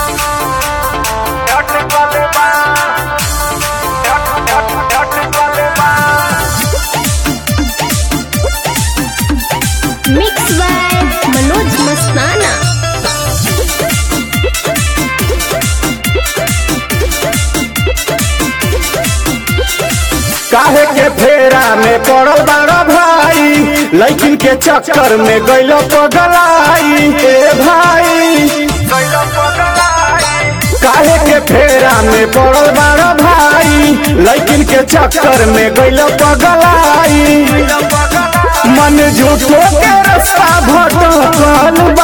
Mix by Manoj मस्ताना काहे के फेरा में पड़ल बाड़ा भाई लैकिन के चक्कर में गइल पगलाई ए भाई काहे के फेरा में पड़ल बाड़ा भाई लैकिन के चक्कर में गइल पगलाई मन झूठो के रास्ता भटकल बा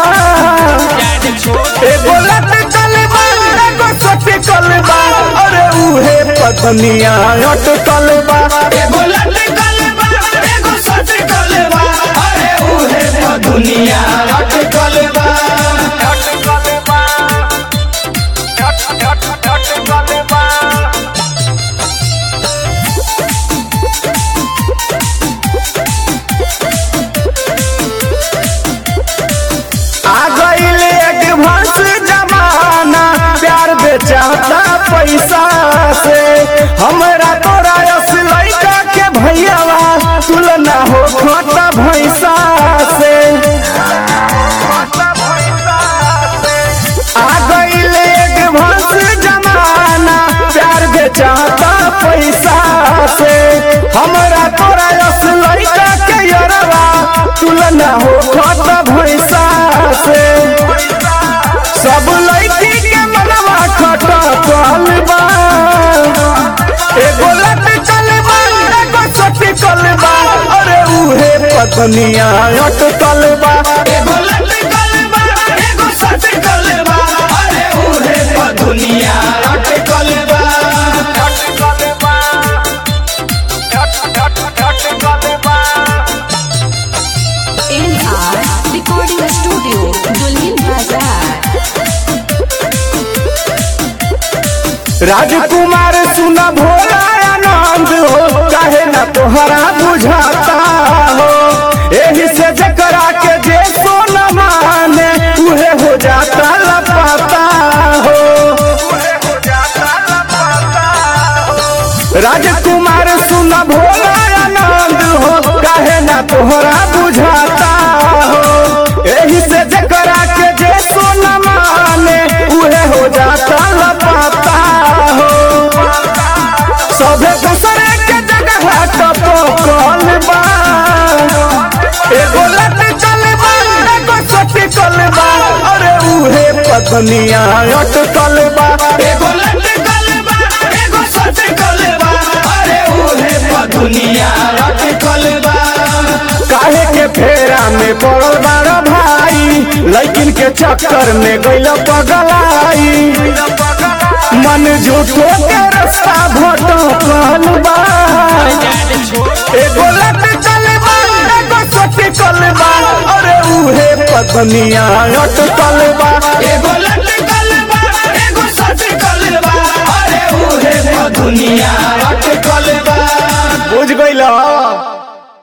एगो लटकल बा एगो सटकल बा अरे उहे पत्निया अटकल बा एगो लटकल बा एगो सटकल बा अरे उहे तो दुनिया अटकल बा आ गईल एडवांस जमाना प्यार बेचाता पैसा से हमरा तोरा यस लइका के भैयावा तुलना हो खोटा भैसा से आ गईल एडवांस जमाना प्यार बेचाता पैसा से हमरा तोरा यस लइका के यरवा तुलना हो खोटा भैसा से सब लड़की के मनवा खटकल बा एगो लटकल बा एगो सटकल बा अरे उहे पत्निया अटकल बा एगो लटकल बा एगो सटकल बा अरे उहे तो दुनिया अटकल बा NR Recording Studio, Dulhin Bazaar. राजकुमार सुन भोला आनंद हो काहे ना तोहरा बुझाता हो एही से जकरा के जे सोन माने उहे हो जाता लपाता हो राजकुमार सुन भोला आनंद हो काहे ना तोहरा बुझाता हो एही से जकरा के जे सोन माने उहे हो जाता लपाता हो सभे दूसरे के जगह टपकल बा एगो लटकल बा एगो सटकल बा अरे उहे पत्निया अटकल बा एगो लटकल बा एगो सटकल बा अरे उहे तो दुनिया अटकल बा काहे के फेरा में पड़ल बाड़ा भाई लैकिन के चक्कर में गइल पगलाई मन झूठो के रास्ता भटकल बा एगो लटकल बा एगो सटकल बा अरे उहे पत्निया अटकल बा एगो लटकल बा एगो सटकल बा अरे उहे तो दुनिया अटकल बा बुझ गइल